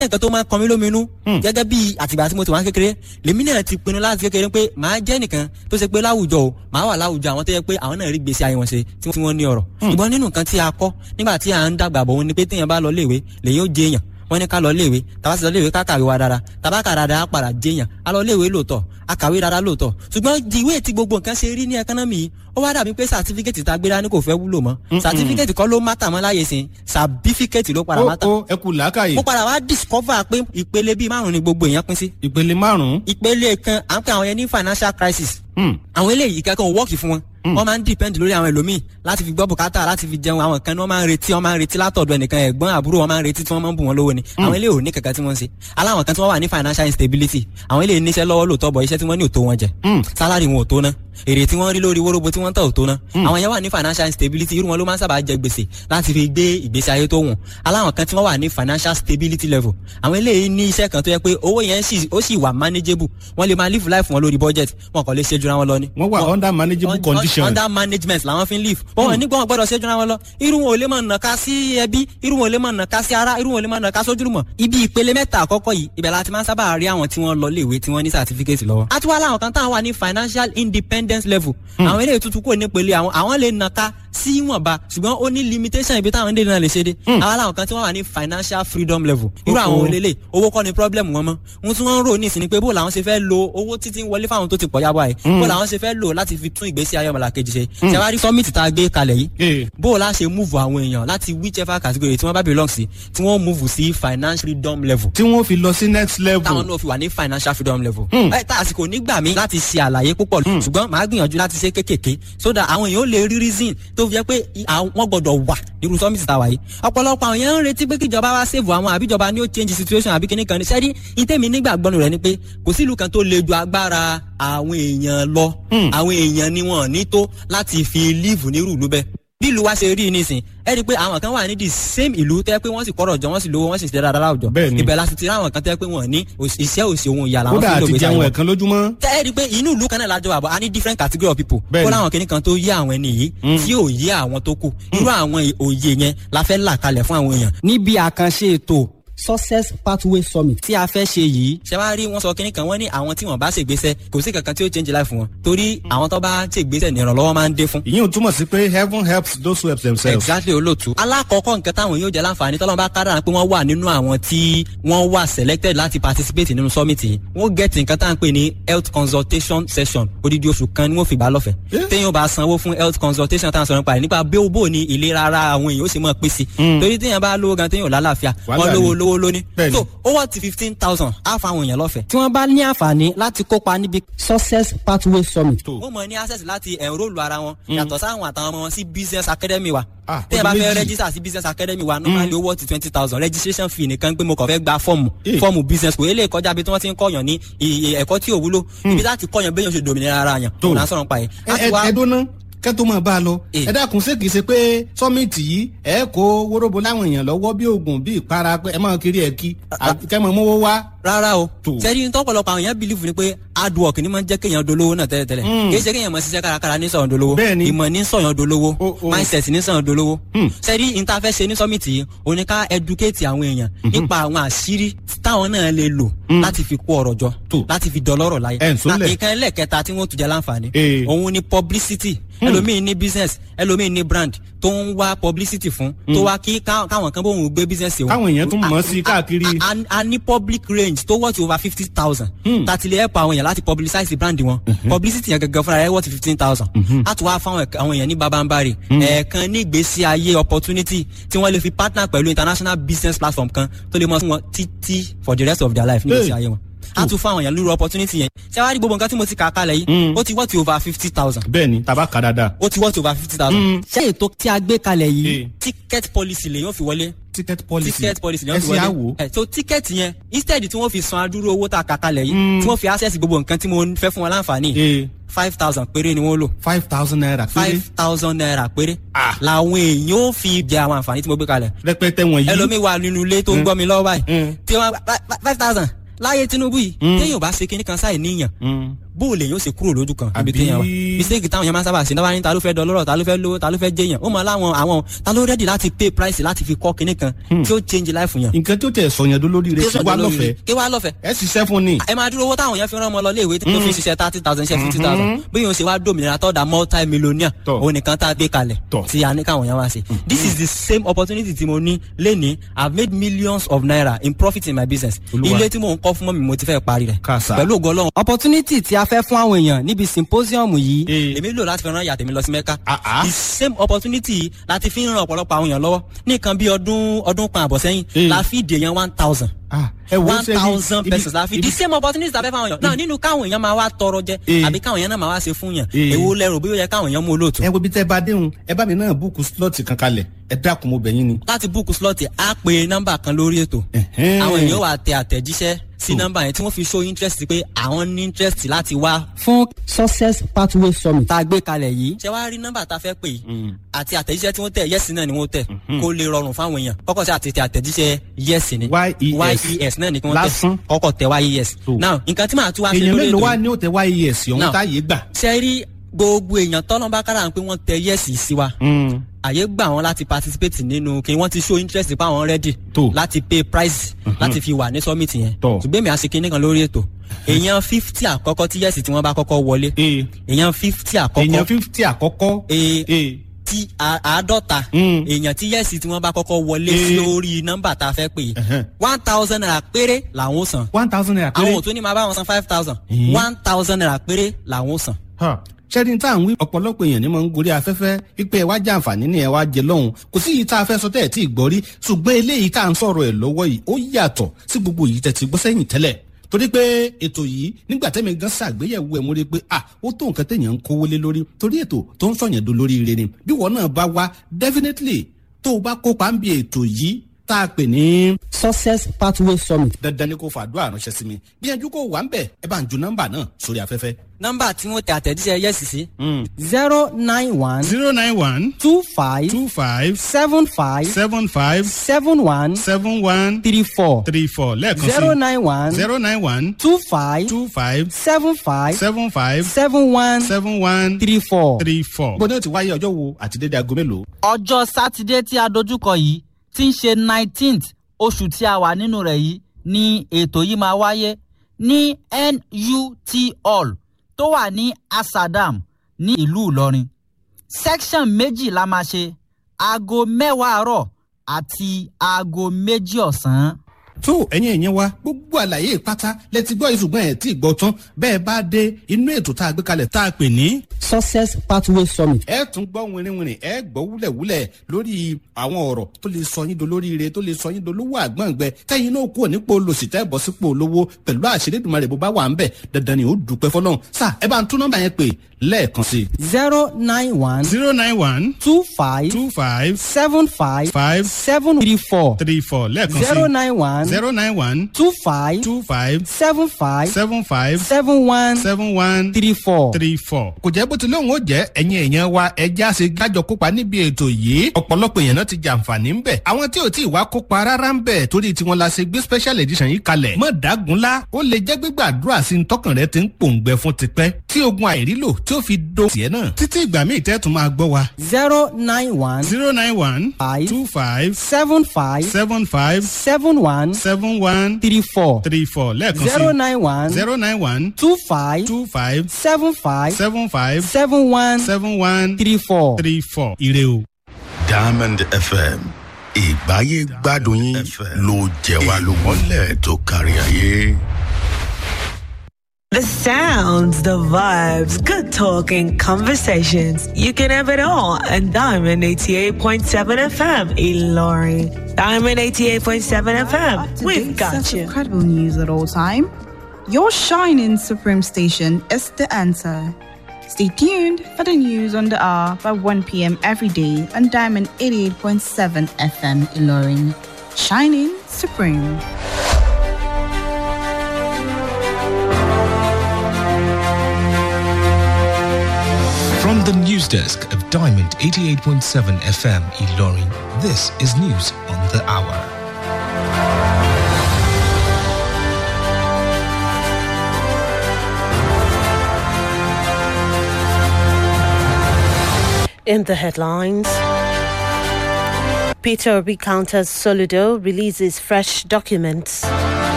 nǹkan tó máa ń kan mí lóminú gẹ́gẹ́ bí àtìgbà tí mo ti wá kékeré lèmi náà ti pinnu láti kékeré pé màá jẹ́ nìkan tó ṣe pé láwùjọ o màá wà láwùjọ àwọn tó yẹ pé àwọn náà rí gbèsè ayé wọn ṣe tí wọ́n ní ọ̀rọ̀ ṣùgbọ́n nínú nǹkan tí a kọ́ nígbà tí à ń dàgbà bọ̀ wọn ni pé téèyàn bá lọ léèwé lèyìn ó jẹ èèyàn wọ́n ní ká lọ léèwé tàbá sì lọ léèwé ká kàwé wa dára tàbá kà dáadáa á padà jẹyàn á lọ léèwé lóòótọ́ á kàwé dáadáa lóòótọ́ ṣùgbọ́n ìwé tí gbogbo nǹkan ṣe rí ní ẹkánọ́mì yìí ó wá dàbí pé sàtífíkẹ́tì tá a gbé dání kò fẹ́ wúlò mọ́ sàtífíkẹ́tì kọ́ ló mátà mọ́ láyé sìn sàbífíkẹ́tì ló padà mátà. ó ẹ kú làákàyè. mo padà wá discover pé ìpele bíi márùn ni gbogbo èèyàn pín sí. ìpele márùn-ún. ìpele kan à ń pè àwọn yẹn ní financial crisis. àwọn eléyìí kankan ò wọ́ọ̀kì fún wọn wọ́n máa ń depend lórí àwọn ẹlòmíì láti fi gbọ́ bùkátà láti fi jẹun àwọn kan ní wọ́n máa ń retí wọ́n máa ń retí látọ̀dọ̀ ẹnìkan ẹ̀gbọ́n àbúrò wọ́n máa ń retí tí wọ́n máa ń bù wọ́n lówó ni àwọn eléyìí ò ní kankan tí wọ́n ń ṣe aláwọn kan tí wọ́n wà ní financial instability àwọn eléyìí níṣẹ́ lọ́wọ́ lóòótọ́ bọ̀ iṣẹ́ tí wọ́n ní ò tó wọn jẹ salary wọn ò tó ná èrè tí wọ́n rí lórí wóróbo tí wọ́n tà ò tó ná àwọn yẹn wà ní financial instability irú wọn ló máa ń sábà jẹ gbèsè láti fi gbé ìgbésí ayé tó wùn aláwọn kan tí wọ́n wà ní financial stability level àwọn eléyìí ní iṣẹ́ kan tó yẹ pé owó yẹn ó sì wà manageable wọ́n lè máa live life wọn lórí budget wọn kò lè ṣe jura wọn lọ ni. wọ́n wà under manageable condition. under management làwọn fi ń live. wọn nígbà wọn gbọ́dọ̀ ṣe jura wọn lọ irú wọn ò lè máa nàka sí ẹbí irú wọn ò lè máa nàka sí ara irú wọn ò lè máa nàka sójúlùmọ̀. ibi ìpele mẹ́ta àkọ́kọ́ yìí ibẹ̀ la ti máa ń sábà rí àwọn tí wọ́n lọ léèwé tí wọ́n ní certificate lọ́wọ́. a tún wá láwọn kan táwọn wà ní financial independence level. àwọn eléyìí tuntun kò ní pele àwọn àwọn lè nàka sí ìwọ̀nba ṣùgbọ́n ó ní limitation ibi táwọn dé náà lè ṣe dé. àwọn làwọn kan tí wọ́n wà ní financial freedom level. irú àwọn olélè owó kọ́ ni problem wọn mọ́. ohun tí wọ́n ń rò ní ìsìn ni pé bó làwọn ṣe fẹ́ lo owó títí ń wọlé fáwọn tó ti pọ̀ yábọ̀ ẹ̀. bó làwọn ṣe fẹ́ lò láti fi tún ìgbésí ayé ọmọlàkejì ṣe. ṣe wá rí summit tá a gbé kalẹ̀ yìí. bó o la ṣe move àwọn èèyàn láti whichever category tí wọ́n bá belong sí tí wọ́n move sí financial freedom level. tí wọ́n fi lọ sí next level. táwọn náà fi wà ní financial freedom level. ẹ tá àsìkò nígbà mi láti ṣe àlàyé púpọ̀ ṣùgbọ́n màá gbìyànjú láti ṣe kékèké so that àwọn èèyàn ó lè rí reason tó fi jẹ́ pé wọ́n gbọ́dọ̀ wà nírú summit tá a wà yìí. ọ̀pọ̀lọpọ̀ àwọn èèyàn ń retí pé kíjọba wá save àwọn àbíjọba ni ó change situation àbí kíní kan ní sẹ́rí ìtẹ́mi nígbàgbọ́nù rẹ̀ ni pé kò sí ìlú kan tó le ju agbára àwọn èèyàn lọ àwọn èèyàn ni wọn ní tó láti fi live nírú ìlú bẹ́ẹ̀ bí ìlú wa ṣe rí nísìn ẹ rí i pé àwọn kan wà ní the same ìlú tẹ́ pé wọ́n sì kọ́rọ̀ jọ wọ́n sì lówó wọ́n sì ṣe dáadáa láwùjọ ibẹ̀ la sì ti rí àwọn kan tẹ́ pé wọ́n ní iṣẹ́ òsì ohun ìyá làwọn fi lóògbé sáwọn. kódà àti jẹun ẹ̀kan lójúmọ́. tẹ́ ẹ rí i pé inú ìlú kan náà lájọ àbọ̀ a ní different category of people kó láwọn kìnnì kan tó yé àwọn ẹni yìí tí ò yé àwọn tó kù irú àwọn òye yẹn la fẹ́ là kalẹ̀ fún àwọn èèyàn. níbi àkànṣe ètò success pathway summit tí a fẹ́ ṣe yìí ṣe wá rí wọn sọ kínní kan wọ́n ní àwọn tí wọ́n bá ṣègbésẹ̀ kò sí kankan tí ó change life wọn torí àwọn tó bá ṣègbésẹ̀ ní ìrànlọ́wọ́ máa ń dé fún. ìyẹn ò túmọ̀ sí pé heaven helps those who help themselves. exactly olóòtú. alákọ̀ọ́kọ́ nǹkan táwọn yóò jẹ́ láǹfààní tọ́lọ́mọ bá kára pé wọ́n wà nínú àwọn tí wọ́n wà selected láti participate nínú summit yìí wọ́n get nǹkan tá à ń pè ní health consultation session odidi oṣù kan ni wọ́n fi gbà lọ́fẹ̀ẹ́ téèyàn bá sanwó fún health consultation táwọn sọ̀rọ̀ nípa rẹ̀ nípa bí ó bò ní ìlera ara àwọn èèyàn ó sì mọ̀ pèsè torí téèyàn bá lówó gan téèyàn lálàáfíà wọ́n lówó lówó lóní so ó wà ti fifteen thousand á fa àwọn èèyàn lọ́fẹ̀ẹ́. tí wọ́n bá ní àǹfààní láti kópa níbi success pathway summit. wọ́n mọ̀ ní access láti enrol ara wọn yàtọ̀ sáwọn àtàwọn ọmọ wọn sí business academy wa. tí ẹ bá fẹ́ register sí business academy wa normally owó ti twenty thousand registration fee nìkan pé mo kàn fẹ́ gba fọ́ọ̀mù fọ́ọ̀mù business kò eléyìí kọjá bí tí wọ́n ti ń kọ́yàn ní ẹ̀kọ́ tí ò wúlò ibi láti kọ́yàn béèyàn ṣe dòmìnira ara yàn òun à ń sọ̀rọ̀ pa yẹn. ẹdúná kẹ́tọ́ máa bá a lọ. ẹ dákun ṣé kìí ṣe pé sọ́mìtì yìí ẹ kó wóróbo láwọn èèyàn lọ́wọ́ bí oògùn bí ìpara pé ẹ máa kiri ẹ̀ kí kẹ́mọ̀ mówó wá. rárá o sẹ́ni tọ́pọ̀lọpọ̀ àwọn èèyàn bìlífù ni pé hard work ni máa ń jẹ́ kéèyàn dolówó náà tẹ́lẹ̀tẹ́lẹ̀ kì í ṣe kéèyàn máa ṣiṣẹ́ kárakára ní sọ̀yàn dolówó ìmọ̀ ní sọ̀yàn dolówó mindset ní sọ̀yàn dolówó sẹ́ni interface ṣe ní sọ́mìtì yìí o ní ká educate àwọn èèyàn nípa àwọn àṣírí táwọn náà lè lò láti fi kó ọrọ̀ jọ láti fi dọlọ́rọ̀ láyé nǹkan ẹlẹ́kẹta tí wọ́n tún jẹ́ láǹfààní òun ni publicity ẹlòmíì ní business ẹlòmíì ní brand tó ń wá publicity fún tó wá kí káwọn kan bóun gbé business òun. káwọn èèyàn tún mọ̀ sí káàkiri. a ní public range tó worth over fifty thousand. tàti lè help àwọn èèyàn láti publicize brand wọn. publicity yẹn gẹ́gẹ́ fúnra rẹ̀ worth fifteen thousand. a tún wá fáwọn àwọn èèyàn ní babambari. ẹ̀ẹ̀kan ní ìgbésí ayé opportunity tí wọ́n lè fi partner pẹ̀lú international business platform kan tó lè mọ fún wọn títí for the rest of their life ní ìgbésí ayé wọn a tún fún àwọn èèyàn lórí opportunity yẹn ṣé wàá rí gbogbo nǹkan tí mo ti kà á kalẹ̀ yìí ó ti wọ́ọ̀tì over fifty thousand. bẹ́ẹ̀ni taba kà dáadáa. ó ti wọ́ọ̀tì over fifty thousand. ṣé ètò tí a gbé kalẹ̀ yìí ticket policy lè yóò fi wọlé. ticket policy ticket policy lè yóò fi wọlé. ẹ ṣe àwò. so ticket yẹn instead tí wọ́n fi san adúrú owó tá a kà kalẹ̀ yìí tí wọ́n fi access gbogbo nǹkan tí mo fẹ́ fún wọn láǹfààní five thousand péré ni wọ́n lò. five thousand naira péré. five thousand naira péré. làwọn èèyàn ó fi jẹ àwọn àǹfààní tí mo gbé kalẹ̀. rẹpẹtẹ wọ̀nyí. ẹlòmíì wà nínú ilé tó ń gbọ́ mi lọ́wọ́ báyìí tí wọ́n five thousand láyé Tinubu yìí téèyàn bá ṣe kinní kan sáì níyàn bó o lè yóò ṣe kúrò lójú kan níbi Àbí- téèyàn wà mistake táwọn yẹn máa ń sábà ṣe náà ní ta ló fẹ́ dọlọ́rọ̀ ta ló fẹ́ lówó ta ló fẹ́ jẹyàn ó mọ láwọn àwọn ta ló ready láti pay price láti fi kọ́ kinní kan tí ó change life yẹn. nǹkan tó tẹ̀ sọ̀yàn dó lórí rẹ̀ sí wa lọ́fẹ̀ẹ́ kí wá lọ́fẹ̀ẹ́ ẹ ṣiṣẹ́ fún ni. ẹ máa dúró owó táwọn yẹn fi rán ọmọ lọ léèwé tó fi ṣiṣẹ́ thirty thousand ṣe fifty thousand bí yóò ṣe wá dòmìnira tó da multi millionaire Tọ́. òun nìkan tá a gbé kalẹ̀ Tọ́. tí a ní káwọn yẹn wá ṣe this is the same opportunity tí mo ní lénìí i have made millions of naira in profit in my business Olúwa. ilé tí mò ń kọ́ fún mọ́mi mo ti fẹ́ parí rẹ̀ Kàsà. pẹ̀lú ògo ọlọ́run. opportunity tí a fẹ́ fún àwọn èèyàn níbi symposium yìí Eh. èmi lò láti fi rán ìyá tèmi lọ sí mẹ́ka Ah, ah. the same opportunity yìí láti fi ń ran ọ̀pọ̀lọpọ̀ àwọn èèyàn lọ́wọ́ ní nǹkan bí ọdún ọdún kan àbọ̀ sẹ́yìn Eh. la fi dè yẹn one thousand Ah, ẹ wo one ṣe bí- thousand ibi- persons la fi ibi- the same opportunity la fẹ́ fáwọn èèyàn náà nínú káwọn èèyàn máa wá tọrọ jẹ Eh. àbí káwọn èèyàn náà máa wá ṣe fún yàn Eh. èwo lẹ́rù bí ó yẹ káwọn èèyàn mú olóòtú. ẹ wo bí tẹ́ bá déhùn ẹ bá mi náà búùkù slọ́ọ̀tì kan kalẹ̀ ẹ dákun mo bẹ̀ yín ni. láti búùkù slọ́ọ̀tì á pe nọ́mbà kan lórí ètò Ẹ̀hẹ́n. àwọn èèyàn wà tẹ àtẹ̀jíṣẹ́ sí nọ́mbà yẹn tí wọ́n fi show interest pé àwọn ní interest láti wá. fún success pathway summit tá a gbé kalẹ̀ yìí. ṣé wàá rí nọ́mbà tá a fẹ́ pè yìí àti àtẹ̀jíṣẹ́ tí wọ́n tẹ̀ yẹ́sì náà ni wọ́n tẹ̀ kó lè rọrùn fáwọn èèyàn kọ́kọ́ sí àti tẹ àtẹ̀jíṣẹ́ yẹ́sì ni YES. yes náà ni kí wọ́n tẹ̀ Lásán. kọ́kọ́ tẹ yes. So. now nǹkan tí màá tún wá ṣe èèyàn lórí mélòó ètò wá yìí ní òtẹ wáyé ẹ̀sìn ọ̀hún Now. táyé gbà. ṣe rí gbogbo èèyàn tọ́lọ́mbà kára pé wọ́n tẹ yẹ́sì sí wa àyè gbà wọn láti participate nínú kí wọ́n ti show interest pa àwọn ready Tó. láti pay price láti fi wà ní summit yẹn Tó. ṣùgbọ́n èmi àṣekínní kan lórí ètò èèyàn fifty àkọ́kọ́ tí yẹ́sì tí wọ́n bá kọ́kọ́ wọlé Ee. èèyàn fifty èèyàn àkọ́kọ́ fífítì àkọ́kọ́. Ee. Ee. tí a- àádọ́ta Mm. èèyàn tí yẹ́sì tí wọ́n bá kọ́kọ́ wọlé Eh. lórí nọ́mbà tá a fẹ́ pè Ẹ̀hẹ́n. one thousand naira péré làwọn ó san one thousand naira péré. àwọn ò tún ní máa bá wọn san five thousand Eh. one thousand naira péré làwọn ó san. ṣẹ́ni tá à ń wí ọ̀pọ̀lọpọ̀ èèyàn ní mọ̀ ń gorí afẹ́fẹ́ wípé ẹ wá jẹ àǹfààní ni ẹ wá jẹ lọ́hùn kò sí yìí tá a fẹ́ sọ tẹ́ ẹ̀ tí ì gbọ́ rí ṣùgbọ́n eléyìí tá à ń sọ̀rọ̀ ẹ̀ lọ́wọ́ yìí ó yàtọ̀ sí gbogbo yìí tẹ̀ ti gbọ́ sẹ́yìn tẹ́lẹ̀ torí pé ètò yìí nígbà tẹ́mi gan ṣàgbéyẹ̀wò ẹ̀ mo rí i pé ah ó tó nǹkan téèyàn ń kówó lé lórí torí ètò tó ń sọ̀yàn do lórí ire ni bí wọn náà bá wá definitely tó o bá kópa ń bi ètò yìí tá a pè ní. success pathway summit. dandan ni kò fàdúrà ránṣẹ́ sí mi gbìyànjú kó wà ń bẹ̀ ẹ bá ń ju nọ́mbà náà sórí afẹ́fẹ́. nọ́mbà tí wọ́n tẹ àtẹ̀jíṣẹ́ yẹ́sì sí. zero nine one zero nine one two five two five seven five seven five seven one seven one three four three four lẹ́ẹ̀kan sí zero nine one zero nine one two five two five seven five seven five seven one seven one three four. three four. gbọ́dọ̀ ti wáyé ọjọ́ wo àti dédé aago mélòó. ọjọ́ sátidé tí a dojúkọ yìí tí ń ṣe nineteenth oṣù tí a wà nínú rẹ̀ yìí ni ètò yìí máa wáyé ní nut hall tó wà ní asadam ní ìlú ìlọrin section méjì la máa ṣe aago mẹ́wàá àárọ̀ àti aago méjì ọ̀sán. tó ẹ̀yin ẹ̀yin wa gbogbo àlàyé pátá lẹ́tí gbọ́ ìṣùgbọ́n ẹ̀ tí ì gbọ́ tán bẹ́ẹ̀ bá dé inú ètò tá a gbé kalẹ̀ tá a pè ní. success pathway summit. ẹ tún gbọ́ wìnrìnwìnrìn ẹ gbọ́ wúlẹ̀wúlẹ̀ lórí àwọn ọ̀rọ̀ tó lè sọ yín dolóríire tó lè sọ yín dolówó àgbọ̀ngbẹ tẹ́yìn náà kúrò nípò olòṣì tẹ́ bọ́ sípò olówó pẹ̀lú àṣírí ìdùnmọ̀ rẹ̀ bó bá wà ń bẹ̀ dandan ni ó dùpẹ́ fọlọ́run sà ẹ bá ń tún nọ́mbà yẹn pè lẹ́ẹ̀kan sí i. zero nine one zero nine one two five two five seven five five seven three four three four lẹ́ẹ̀kan zero sí nine one zero nine one two five two five seven five seven five seven one seven one three four. three four. kò jẹ́ bó ti lóun ó jẹ́ ẹ̀yin èèyàn wa ẹja ṣe gájọ kópa níbi ètò yìí ọ̀pọ̀lọpọ̀ èèyàn náà ti jàǹfààní ń bẹ̀ àwọn tí ò tí ì wá kópa rárá ń bẹ̀ torí tiwọn la ṣe gbé special edition yìí kalẹ̀ mọ̀ dágunlá ó lè jẹ́ gbígbàdúrà sí ní tọkàn rẹ ti ń pòǹgbẹ fún tipẹ́ tí ogun àìrílò tí ó fi do tiẹ̀ náà títí ìgbà míì tẹ́ tún máa gbọ́ wa zero nine one zero nine one five two five seven five seven five seven one seven one three four three four lẹ́ẹ̀kan zero sí nine one zero nine one two five two five seven five seven five seven one seven one three four. three four ire o. diamond fm ìgbáyé gbádùn yín ló jẹ wá lógúnlẹ̀ tó kárí ayé. The sounds, the vibes, good talking, conversations. You can have it all at Diamond 88.7 FM, Ilorin. Diamond 88.7 FM, we've got set you. Of credible news at all time. Your shining supreme station is the answer. Stay tuned for the news on the hour by 1 p.m. every day on Diamond 88.7 FM Ilorin. Shining supreme. From the news desk of Diamond 88.7 FM Ilorin, this is news on the hour. In the headlines, Peter Obi counters Soludo releases fresh documents.